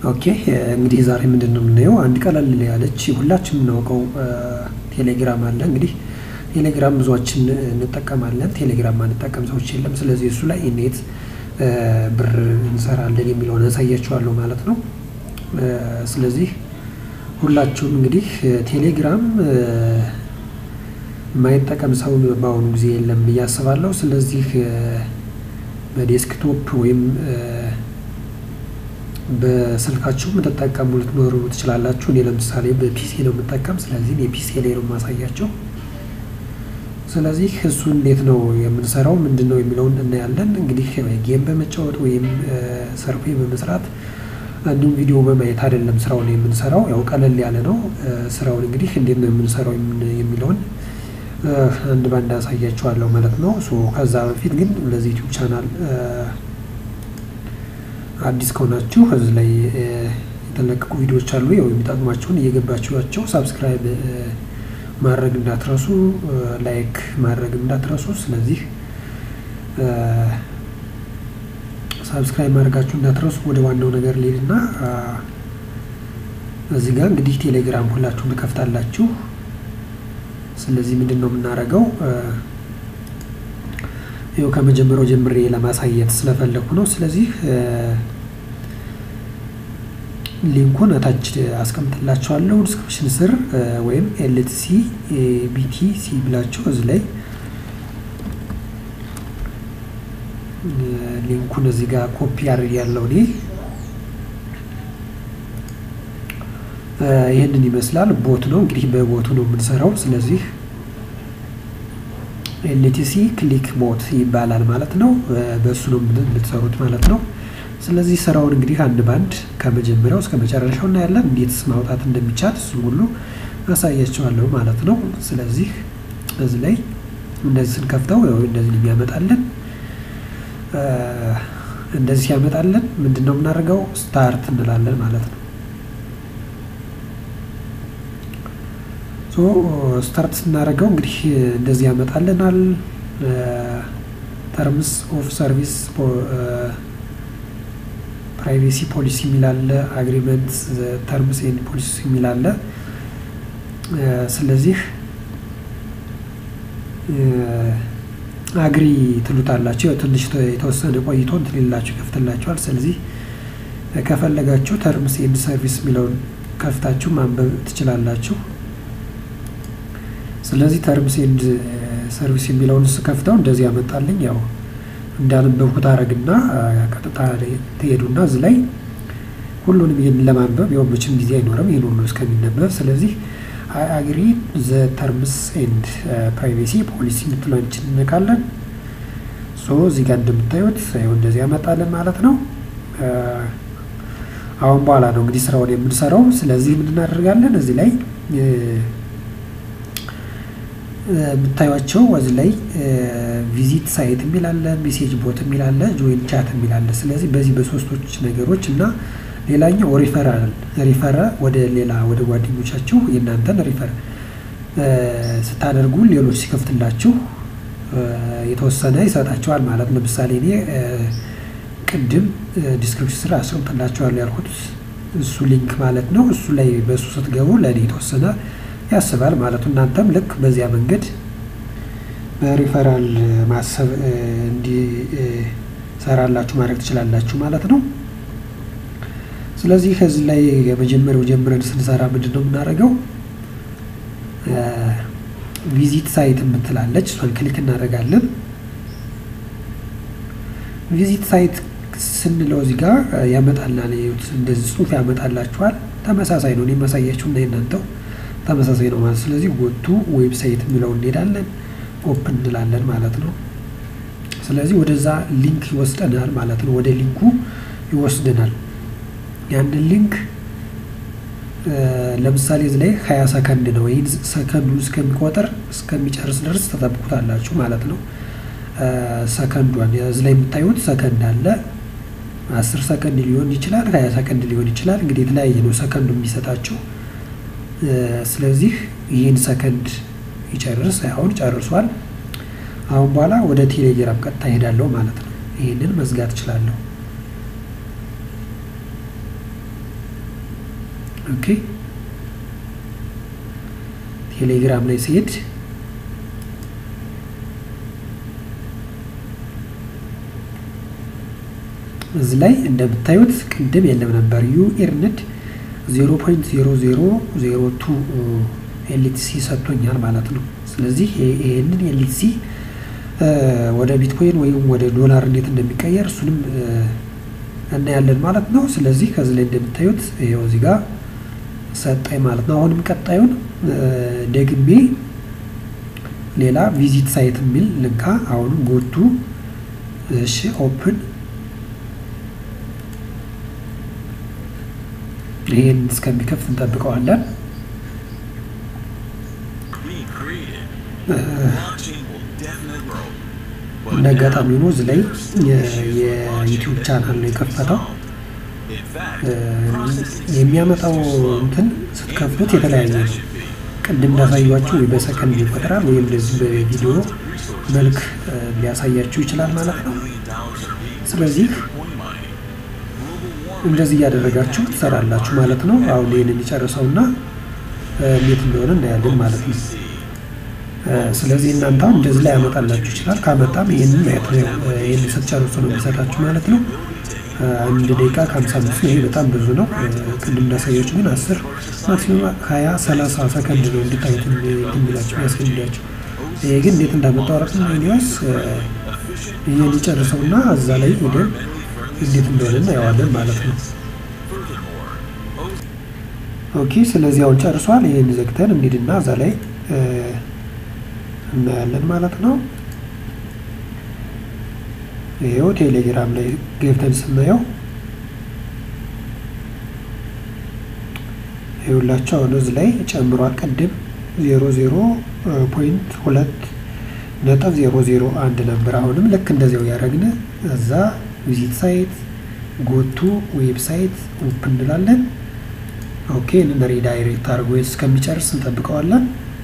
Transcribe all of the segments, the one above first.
ኦኬ እንግዲህ ዛሬ ምንድን ነው የምናየው? አንድ ቀለል ያለች ሁላችን የምናውቀው ቴሌግራም አለ። እንግዲህ ቴሌግራም ብዙዎችን እንጠቀማለን። ቴሌግራም ማንጠቀም ሰዎች የለም። ስለዚህ እሱ ላይ እንዴት ብር እንሰራለን የሚለውን ያሳያችኋለሁ ማለት ነው። ስለዚህ ሁላችሁም እንግዲህ ቴሌግራም የማይጠቀም ሰው በአሁኑ ጊዜ የለም ብዬ አስባለሁ። ስለዚህ በዴስክቶፕ ወይም በስልካችሁ የምትጠቀሙ ልትኖሩ ትችላላችሁ። እኔ ለምሳሌ በፒሲ ነው የምጠቀም። ስለዚህ የፒሲ ላይ ነው የማሳያቸው። ስለዚህ እሱ እንዴት ነው የምንሰራው ምንድን ነው የሚለውን እናያለን። እንግዲህ ጌም በመጫወት ወይም ሰርፌ በመስራት እንዲሁም ቪዲዮ በማየት አይደለም ስራውን የምንሰራው። ያው ቀለል ያለ ነው ስራውን። እንግዲህ እንዴት ነው የምንሰራው የሚለውን አንድ ባንድ አሳያችኋለሁ ማለት ነው። ከዛ በፊት ግን ለዚህ ዩቲዩብ ቻናል አዲስ ከሆናችሁ እዚህ ላይ የተለቀቁ ቪዲዮዎች አሉ። ያው የሚጠቅሟችሁን እየገባችኋቸው ሳብስክራይብ ማድረግ እንዳትረሱ፣ ላይክ ማድረግ እንዳትረሱ። ስለዚህ ሳብስክራይብ ማድረጋችሁ እንዳትረሱ። ወደ ዋናው ነገር ልሄድና እዚህ ጋር እንግዲህ ቴሌግራም ሁላችሁም ትከፍታላችሁ። ስለዚህ ምንድን ነው የምናደርገው? ይኸው ከመጀመሪያው ጀምሬ ለማሳየት ስለፈለኩ ነው። ስለዚህ ሊንኩን እታች አስቀምጥላችኋለሁ ዲስክሪፕሽን ስር ወይም ኤልቲሲ ቢቲሲ ብላችሁ እዚህ ላይ ሊንኩን እዚህ ጋር ኮፒ አድርግ ያለው እኔ ይህንን ይመስላል። ቦት ነው እንግዲህ በቦቱ ነው የምንሰራው። ስለዚህ ኤልቲሲ ክሊክ ቦት ይባላል ማለት ነው። በእሱ ነው የምትሰሩት ማለት ነው። ስለዚህ ስራውን እንግዲህ አንድ ባንድ ከመጀመሪያው እስከ መጨረሻው እናያለን። እንዴትስ ማውጣት እንደሚቻል እሱ ሁሉ አሳያቸዋለሁ ማለት ነው። ስለዚህ እዚህ ላይ እንደዚህ ስንከፍተው እንደዚህ የሚያመጣልን እንደዚህ ያመጣልን ምንድን ነው የምናደርገው? ስታርት እንላለን ማለት ነው። ስታርት ስናደርገው እንግዲህ እንደዚህ ያመጣልናል። ተርምስ ኦፍ ሰርቪስ ፕራይቬሲ ፖሊሲ የሚላለ አግሪመንት ተርምስ ኤንድ ፖሊሲ የሚላለ ስለዚህ አግሪ ትሉታላችሁ። ትንሽ የተወሰነ ቆይቶ እንትን ሊላችሁ ይከፍትላችኋል። ስለዚህ ከፈለጋችሁ ተርምስ ኤንድ ሰርቪስ የሚለውን ከፍታችሁ ማንበብ ትችላላችሁ። ስለዚህ ተርምስ ኤንድ ሰርቪስ የሚለውን ስከፍተው እንደዚህ ያመጣልኝ ያው እንዳነበብኩት አረግና ቀጥታ ትሄዱና እዚህ ላይ ሁሉንም ይህን ለማንበብ ያው መቼም ጊዜ አይኖርም ይህን ሁሉ እስከሚነበብ። ስለዚህ አይ አግሪ ዘ ተርምስ ኤንድ ፕራይቬሲ ፖሊሲ የምትለንችን እንነካለን። ሶ እዚህ ጋር እንደምታዩት ይኸው እንደዚህ ያመጣለን ማለት ነው። አሁን በኋላ ነው እንግዲህ ስራውን የምንሰራው። ስለዚህ ምን እናደርጋለን እዚህ ላይ የምታዩቸው እዚህ ላይ ቪዚት ሳይት የሚላለ ሜሴጅ ቦት የሚላለ ጆይን ቻት የሚላለ ስለዚህ በዚህ በሶስቶች ነገሮች እና ሌላኛው ሪፈራል ሪፈረ ወደ ሌላ ወደ ጓደኞቻችሁ የእናንተን ሪፈር ስታደርጉ ሌሎች ሲከፍትላችሁ የተወሰነ ይሰጣቸዋል ማለት ለምሳሌ እኔ ቅድም ዲስክሪፕሽን ስራ አስቀምጥላችኋለሁ ያልኩት እሱ ሊንክ ማለት ነው። እሱ ላይ በእሱ ስትገቡ ለእኔ የተወሰነ ያስባል ማለት ነው። እናንተም ልክ በዚያ መንገድ በሪፈራል ማሰብ እንዲሰራላችሁ ማድረግ ትችላላችሁ ማለት ነው። ስለዚህ ከዚህ ላይ የመጀመሪያው ጀምረን ስንሰራ ምንድን ነው የምናደርገው? ቪዚት ሳይት የምትላለች እሷን ክሊክ እናደርጋለን። ቪዚት ሳይት ስንለው እዚህ ጋር ያመጣልናል። እንደዚህ ጽሑፍ ያመጣላችኋል። ተመሳሳይ ነው የማሳያችሁ እና የእናንተው ተመሳሳይ ነው ማለት ስለዚህ ጎቱ ዌብሳይት የሚለው እንሄዳለን ኦፕን እንላለን ማለት ነው። ስለዚህ ወደዛ ሊንክ ይወስደናል ማለት ነው። ወደ ሊንኩ ይወስደናል። ያንን ሊንክ ለምሳሌ እዚህ ላይ ሀያ ሰከንድ ነው። ይህን ሰከንዱ እስከሚቆጥር እስከሚጨርስ ድረስ ተጠብቁታላችሁ ማለት ነው። ሰከንዷን እዚህ ላይ የምታዩት ሰከንድ አለ። አስር ሰከንድ ሊሆን ይችላል፣ ሀያ ሰከንድ ሊሆን ይችላል። እንግዲህ የተለያየ ነው ሰከንዱ የሚሰጣቸው ስለዚህ ይህን ሰከንድ ይጨርስ። አሁን ጨርሷል። አሁን በኋላ ወደ ቴሌግራም ቀጥታ ሄዳለሁ ማለት ነው። ይህንን መዝጋት እችላለሁ። ኦኬ ቴሌግራም ላይ ሲሄድ እዚህ ላይ እንደምታዩት ቅድም የለም ነበር ዩ ኤርንድ 0.0002 ኤልቲሲ ሰጥቶኛል ማለት ነው። ስለዚህ ይህንን ኤልቲሲ ወደ ቢትኮይን ወይም ወደ ዶላር እንዴት እንደሚቀየር እሱንም እናያለን ማለት ነው። ስለዚህ ከዚህ ላይ እንደምታዩት ይኸው እዚህ ጋር ሰጠኝ ማለት ነው። አሁንም ቀጣዩን ደግሜ ሌላ ቪዚት ሳይት የሚል ልንካ። አሁንም ጎቱ እሺ ኦፕን ይሄን እስከሚከፍት እንጠብቀዋለን። እንደ አጋጣሚ ሆኖ እዚህ ላይ የዩቲዩብ ቻናል ነው የከፈተው። የሚያመጣው እንትን ስትከፍቱት የተለያየ ነው። ቅድም እንዳሳያችሁ ወይ በሰከንድ ይቆጥራል ወይም እንደዚህ በቪዲዮ መልክ ሊያሳያችሁ ይችላል ማለት ነው። ስለዚህ እንደዚህ እያደረጋችሁ ትሰራላችሁ ማለት ነው። አሁን ይህንን የጨርሰውና እንዴት እንደሆነ እናያለን ማለት ነው። ስለዚህ እናንተ አሁን እንደዚህ ላይ ያመጣላችሁ ይችላል። ካመጣም ይህንን ማየት ነው። ይህን ስትጨርሱ ነው የሚሰጣችሁ ማለት ነው። አንድ ደቂቃ ከሀምሳ አምስት ነው። ይሄ በጣም ብዙ ነው። ቅድም እንዳሳያችሁ ግን አስር ማክሲመም ሀያ ሰላሳ ሰከንድ ነው እንድታዩት የሚላቸው ያስገድዳቸው። ይሄ ግን እንዴት እንዳመጣው አረፍም ኒዋስ ይህን ይጨርሰውና እዛ ላይ ሄደን እንዴት እንደሆነ እናየዋለን ማለት ነው። ኦኬ ስለዚህ አሁን ጨርሷል። ይህን ዘግተን እንሂድና እዛ ላይ እናያለን ማለት ነው። ይሄው ቴሌግራም ላይ ገብተን ስናየው ይኸውላችሁ አሁን እዚህ ላይ ጨምሯል። ቅድም ዜሮ ዜሮ ፖይንት ሁለት ነጥብ ዜሮ ዜሮ አንድ ነበር። አሁንም ልክ እንደዚያው ያደረግን እዛ ቪዚት ሳይት ጎቱ ዌብሳይት ኦፕ እንላለን። ኦኬ እንን ሪዳይሬክት አድርጎ እስከሚጨርስ እንጠብቀዋለን።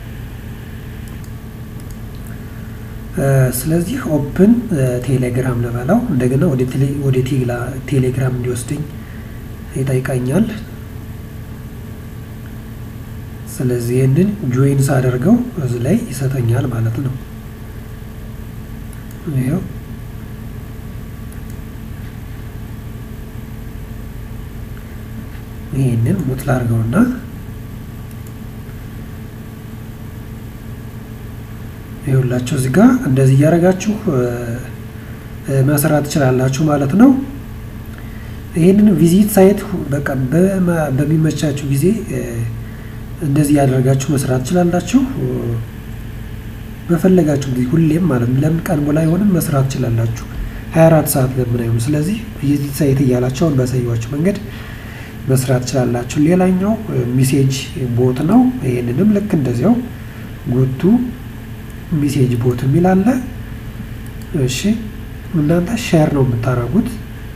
ስለዚህ ኦፕን ቴሌግራም ልበለው እንደገና ወደ ቴሌግራም እንዲወስድኝ ይጠይቀኛል። ስለዚህ ይህንን ጆይን ሳደርገው እዚህ ላይ ይሰጠኛል ማለት ነው። ይኸው ይህንን ሙት ላድርገውና ይኸውላችሁ እዚህ ጋር እንደዚህ እያደረጋችሁ መስራት ትችላላችሁ ማለት ነው። ይህንን ቪዚት ሳይት በቃ በሚመቻችሁ ጊዜ እንደዚህ ያደረጋችሁ መስራት ትችላላችሁ። በፈለጋችሁ ጊዜ ሁሌም ማለት ነው። ለምን ቀን ሙሉ አይሆንም መስራት ትችላላችሁ። 24 ሰዓት ለምን አይሆኑ። ስለዚህ ቪዚት ሳይት እያላችሁ አሁን ባሳየኋችሁ መንገድ መስራት ትችላላችሁ። ሌላኛው ሚሴጅ ቦት ነው። ይህንንም ልክ እንደዚያው ጎቱ ሚሴጅ ቦት የሚል አለ። እሺ እናንተ ሼር ነው የምታደርጉት።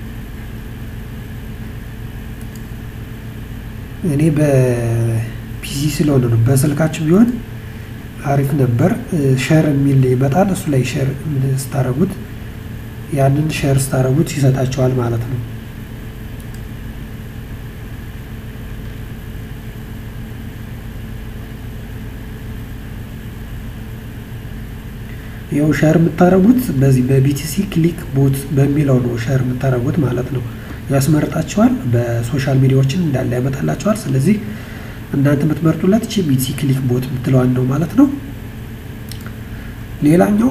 እኔ በፒሲ ስለሆነ ነው። በስልካችሁ ቢሆን አሪፍ ነበር። ሼር የሚል ይመጣል። እሱ ላይ ሼር ስታደርጉት ያንን ሼር ስታደርጉት ይሰጣቸዋል ማለት ነው። ይኸው ሸር የምታደርጉት በዚህ በቢቲሲ ክሊክ ቦት በሚለው ነው ሸር የምታደርጉት ማለት ነው። ያስመርጣቸዋል። በሶሻል ሚዲያዎችን እንዳለ ያመጣላቸዋል። ስለዚህ እናንተ የምትመርጡለት ቺ ቢቲሲ ክሊክ ቦት የምትለዋን ነው ማለት ነው። ሌላኛው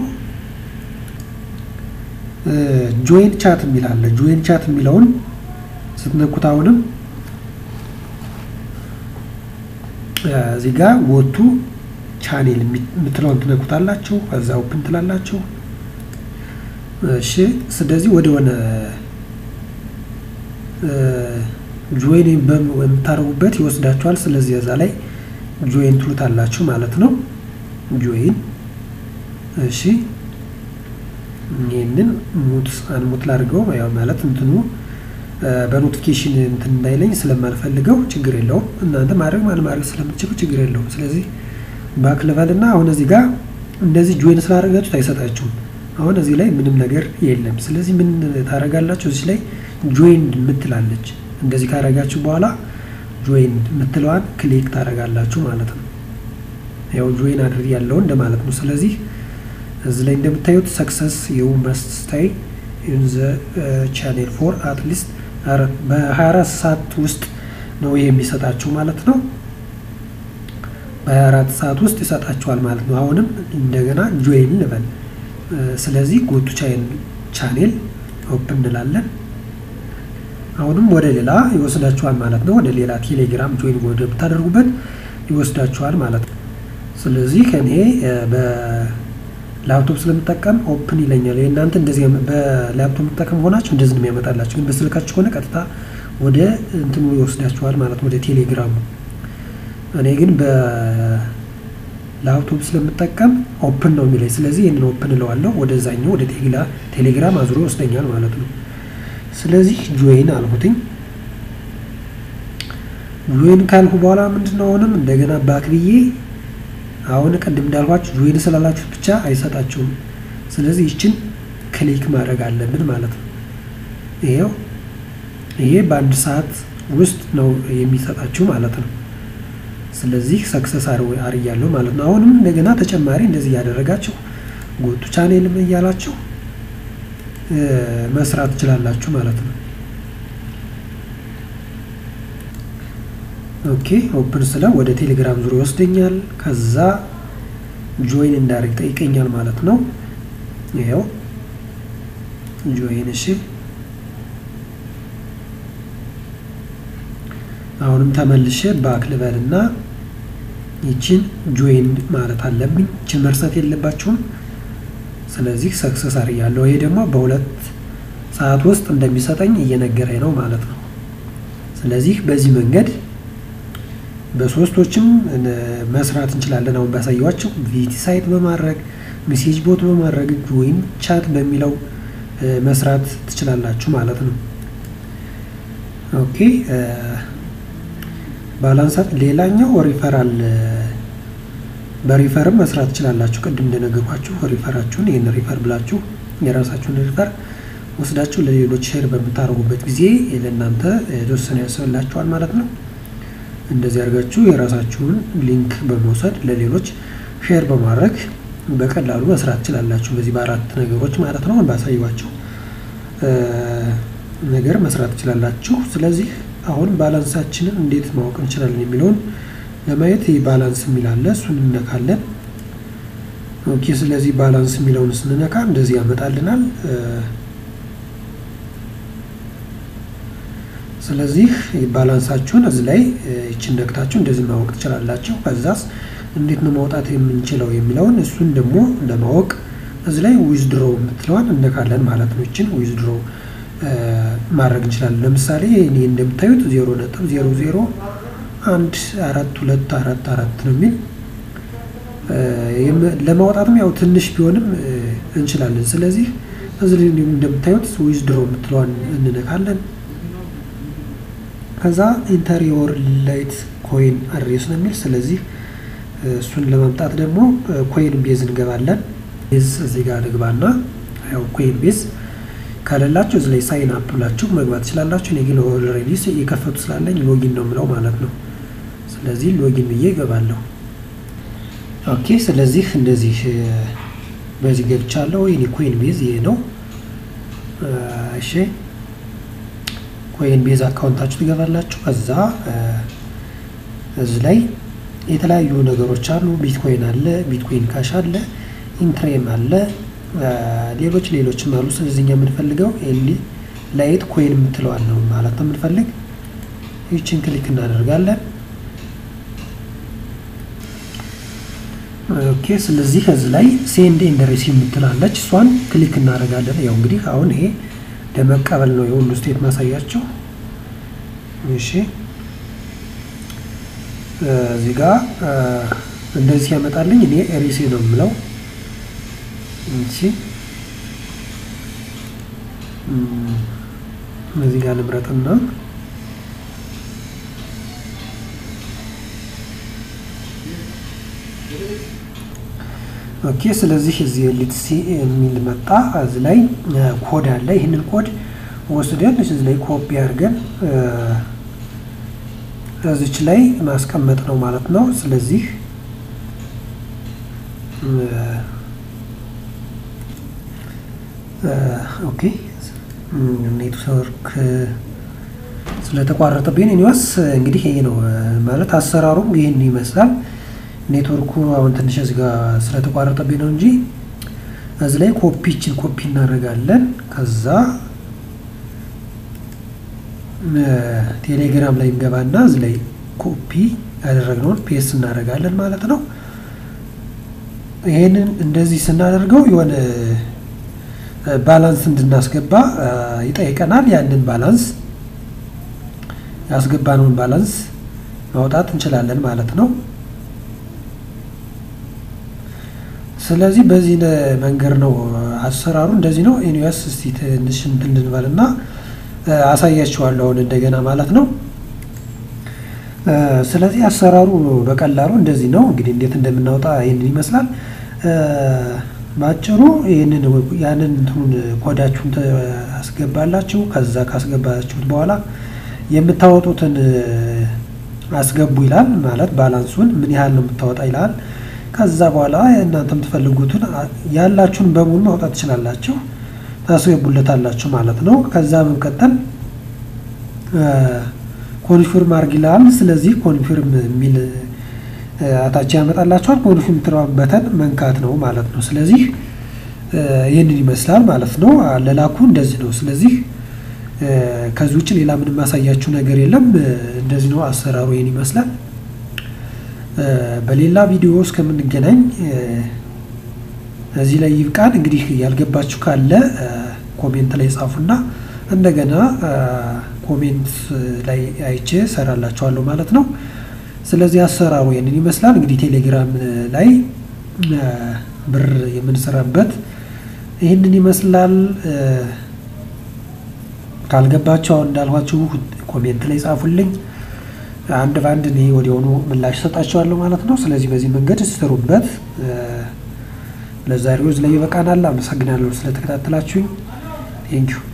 ጆይን ቻት የሚል አለ። ጆይን ቻት የሚለውን ስትነኩት አሁንም እዚህ ጋር ወቱ ቻኔል የምትለውን ትነኩታላችሁ። ከዛ ኦፕን ትላላችሁ። እሺ ስለዚህ ወደ ሆነ ጆይን የምታደርጉበት ይወስዳችኋል። ስለዚህ እዛ ላይ ጆይን ትሉታላችሁ ማለት ነው። ጆይን እሺ ይህንን ሙት አንሙት ላድርገው ያው ማለት እንትኑ በኖቲፊኬሽን እንትን እንዳይለኝ ስለማልፈልገው ችግር የለውም። እናንተ ማድረግ ማን ማድረግ ስለምትችሉ ችግር የለውም። ስለዚህ ባክ ልበል እና አሁን እዚህ ጋር እንደዚህ ጆይን ስላደረጋችሁት አይሰጣችሁም። አሁን እዚህ ላይ ምንም ነገር የለም። ስለዚህ ምን ታደርጋላችሁ? እዚህ ላይ ጆይን የምትላለች እንደዚህ ካደረጋችሁ በኋላ ጆይን የምትለዋን ክሊክ ታደርጋላችሁ ማለት ነው። ያው ጆይን አድርግ ያለው እንደማለት ነው። ስለዚህ እዚህ ላይ እንደምታዩት ሰክሰስ ዩ መስት ስታይ ኢን ዘ ቻኔል ፎር አትሊስት በ24 ሰዓት ውስጥ ነው የሚሰጣችሁ ማለት ነው። በ24 ሰዓት ውስጥ ይሰጣችኋል ማለት ነው። አሁንም እንደገና ጆይን ልበል። ስለዚህ ጎቱ ቻኔል ኦፕን እንላለን። አሁንም ወደ ሌላ ይወስዳችኋል ማለት ነው። ወደ ሌላ ቴሌግራም ጆይን ወደ ብታደርጉበት ይወስዳችኋል ማለት ነው። ስለዚህ እኔ በላፕቶፕ ስለምጠቀም ኦፕን ይለኛል። የእናንተ እንደዚህ በላፕቶፕ የምጠቀም ሆናችሁ እንደዚህ ነው የሚያመጣላችሁ። ግን በስልካችሁ ከሆነ ቀጥታ ወደ እንትኑ ይወስዳችኋል ማለት ነው፣ ወደ ቴሌግራሙ። እኔ ግን በላፕቶፕ ስለምጠቀም ኦፕን ነው የሚለኝ። ስለዚህ ይህንን ኦፕን እለዋለሁ። ወደዛኛው ወደ ቴሌግራም አዙሮ ይወስደኛል ማለት ነው። ስለዚህ ጆይን አልሁትኝ። ጆይን ካልኩ በኋላ ምንድን ነው አሁንም እንደገና ባክ ብዬ አሁን ቅድም እንዳልኳችሁ ጆይን ስላላችሁ ብቻ አይሰጣችሁም። ስለዚህ ይችን ክሊክ ማድረግ አለብን ማለት ነው። ይሄው ይሄ በአንድ ሰዓት ውስጥ ነው የሚሰጣችሁ ማለት ነው። ስለዚህ ሰክሰስ አርያለሁ ማለት ነው። አሁንም እንደገና ተጨማሪ እንደዚህ እያደረጋችሁ ጎቱ ቻኔልም እያላችሁ መስራት ትችላላችሁ ማለት ነው። ኦኬ ኦፕን ስለ ወደ ቴሌግራም ዙሪያ ይወስደኛል። ከዛ ጆይን እንዳደርግ ጠይቀኛል ማለት ነው። ይኸው ጆይን እሺ። አሁንም ተመልሼ ባክ ልበልና ይችን ጆይን ማለት አለብኝ። ይችን መርሳት የለባችሁም። ስለዚህ ሰክሰስ አርያለሁ። ይሄ ደግሞ በሁለት ሰዓት ውስጥ እንደሚሰጠኝ እየነገረኝ ነው ማለት ነው። ስለዚህ በዚህ መንገድ በሶስቶችም መስራት እንችላለን። አሁን ባሳየዋቸው ቪቲ ሳይት በማድረግ ሜሴጅ ቦት በማድረግ ወይም ቻት በሚለው መስራት ትችላላችሁ ማለት ነው። ኦኬ ባላንሳት ሌላኛው ሪፈራል በሪፈርም መስራት ትችላላችሁ። ቅድም እንደነገርኳችሁ ሪፈራችሁን ይህን ሪፈር ብላችሁ የራሳችሁን ሪፈር ወስዳችሁ ለሌሎች ሼር በምታደርጉበት ጊዜ ለእናንተ የተወሰነ ያስብላችኋል ማለት ነው። እንደዚህ አድርጋችሁ የራሳችሁን ሊንክ በመውሰድ ለሌሎች ሼር በማድረግ በቀላሉ መስራት ትችላላችሁ። በዚህ በአራት ነገሮች ማለት ነው ባሳየኋቸው ነገር መስራት ትችላላችሁ። ስለዚህ አሁን ባላንሳችንን እንዴት ማወቅ እንችላለን የሚለውን ለማየት ይህ ባላንስ የሚል አለ። እሱን እንነካለን። ኦኬ። ስለዚህ ባላንስ የሚለውን ስንነካ እንደዚህ ያመጣልናል። ስለዚህ ባላንሳችሁን እዚህ ላይ ይችን ነክታችሁ እንደዚህ ማወቅ ትችላላችሁ። ከዛስ እንዴት ነው ማውጣት የምንችለው የሚለውን እሱን ደግሞ ለማወቅ እዚህ ላይ ዊዝድሮ የምትለዋን እነካለን ማለት ነው። ይችን ዊዝድሮ ማድረግ እንችላለን። ለምሳሌ እኔ እንደምታዩት ዜሮ ነጥብ ዜሮ ዜሮ አንድ አራት ሁለት አራት አራት ነው የሚል ለማውጣትም ያው ትንሽ ቢሆንም እንችላለን። ስለዚህ እዚህ ላይ እንደምታዩት ዊዝድሮ የምትለዋን እንነካለን። ከዛ ኢንተሪዮር ላይት ኮይን አድሬስ ነው የሚል ስለዚህ እሱን ለማምጣት ደግሞ ኮይን ቤዝ እንገባለን። ቤዝ እዚህ ጋር ንግባና ያው ኮይን ቤዝ ካለላችሁ እዚህ ላይ ሳይን አፕ ብላችሁ መግባት ትችላላችሁ። እኔ ግን ኦልሬዲ የከፈቱ ስላለኝ ሎጊን ነው የምለው ማለት ነው። ስለዚህ ሎጊን ብዬ እገባለሁ። ኦኬ ስለዚህ እንደዚህ በዚህ ገብቻለሁ። የኔ ኮይን ቤዝ ይሄ ነው። እሺ ኮይን ቤዝ አካውንታችሁ ትገባላችሁ። ከዛ እዚህ ላይ የተለያዩ ነገሮች አሉ። ቢትኮይን አለ፣ ቢትኮይን ካሽ አለ፣ ኢንትሬም አለ፣ ሌሎች ሌሎችም አሉ። ስለዚህ እኛ የምንፈልገው ኤሊ ላይት ኮይን የምትለዋል ነው ማለት ነው የምንፈልግ። ይችን ክሊክ እናደርጋለን። ኦኬ ስለዚህ እዚህ ላይ ሴንድ ኤንድ ሪሲቭ የምትላለች እሷን ክሊክ እናደርጋለን። ያው እንግዲህ አሁን ይሄ ለመቀበል ነው የሁሉ ስቴት ማሳያቸው። እሺ እዚህ ጋር እንደዚህ ያመጣልኝ እኔ ሪሲ ነው የምለው። እሺ እዚህ ጋር ንብረትና ኦኬ ስለዚህ እዚህ ሊትሲ የሚል መጣ። እዚህ ላይ ኮድ አለ። ይህንን ኮድ ወስደን እዚህ ላይ ኮፒ አድርገን እዚች ላይ ማስቀመጥ ነው ማለት ነው። ስለዚህ ኦኬ ኔትወርክ ስለተቋረጠብኝ ኒዋስ እንግዲህ ይሄ ነው ማለት አሰራሩም ይህን ይመስላል። ኔትወርኩ አሁን ትንሽ እዚህ ጋር ስለተቋረጠብኝ ነው እንጂ እዚህ ላይ ኮፒችን ኮፒ እናደርጋለን። ከዛ ቴሌግራም ላይ እንገባና እዚህ ላይ ኮፒ ያደረግነውን ፔስ እናደርጋለን ማለት ነው። ይሄንን እንደዚህ ስናደርገው የሆነ ባላንስ እንድናስገባ ይጠይቀናል። ያንን ባላንስ ያስገባነውን ባላንስ ማውጣት እንችላለን ማለት ነው። ስለዚህ በዚህ መንገድ ነው አሰራሩ፣ እንደዚህ ነው። ኤኒዌይስ እስቲ ትንሽ እንትን ልንበልና አሳያችኋለሁ አሁን እንደገና ማለት ነው። ስለዚህ አሰራሩ በቀላሉ እንደዚህ ነው። እንግዲህ እንዴት እንደምናወጣ ይህንን ይመስላል። ባጭሩ ይህንን ያንን እንትኑን ኮዳችሁን ታስገባላችሁ። ከዛ ካስገባችሁት በኋላ የምታወጡትን አስገቡ ይላል። ማለት ባላንሱን ምን ያህል ነው የምታወጣ ይላል። ከዛ በኋላ እናንተ የምትፈልጉትን ያላችሁን በሙሉ ማውጣት ትችላላችሁ፣ ታስገቡለታላችሁ ማለት ነው። ከዛ በመቀጠል ኮንፊርም አርግ ይላል። ስለዚህ ኮንፊርም የሚል አታች ያመጣላችኋል። ኮንፊርም የምትለዋበትን መንካት ነው ማለት ነው። ስለዚህ ይህንን ይመስላል ማለት ነው። አለላኩ እንደዚህ ነው። ስለዚህ ከዚህ ውጭ ሌላ ምንም ማሳያችሁ ነገር የለም። እንደዚህ ነው አሰራሩ፣ ይህን ይመስላል። በሌላ ቪዲዮ እስከምንገናኝ እዚህ ላይ ይብቃን። እንግዲህ ያልገባችሁ ካለ ኮሜንት ላይ ጻፉና እንደገና ኮሜንት ላይ አይቼ ሰራላችኋለሁ ማለት ነው። ስለዚህ አሰራሩ ይህንን ይመስላል። እንግዲህ ቴሌግራም ላይ ብር የምንሰራበት ይህንን ይመስላል። ካልገባችሁ አሁን እንዳልኳችሁ ኮሜንት ላይ ጻፉልኝ። አንድ በአንድ እኔ ወዲያውኑ ምላሽ ሰጣችኋለሁ ማለት ነው። ስለዚህ በዚህ መንገድ ስሩበት። ለዛሬው እዚህ ላይ ይበቃናል። አመሰግናለሁ ስለተከታተላችሁኝ። ቴንኪዩ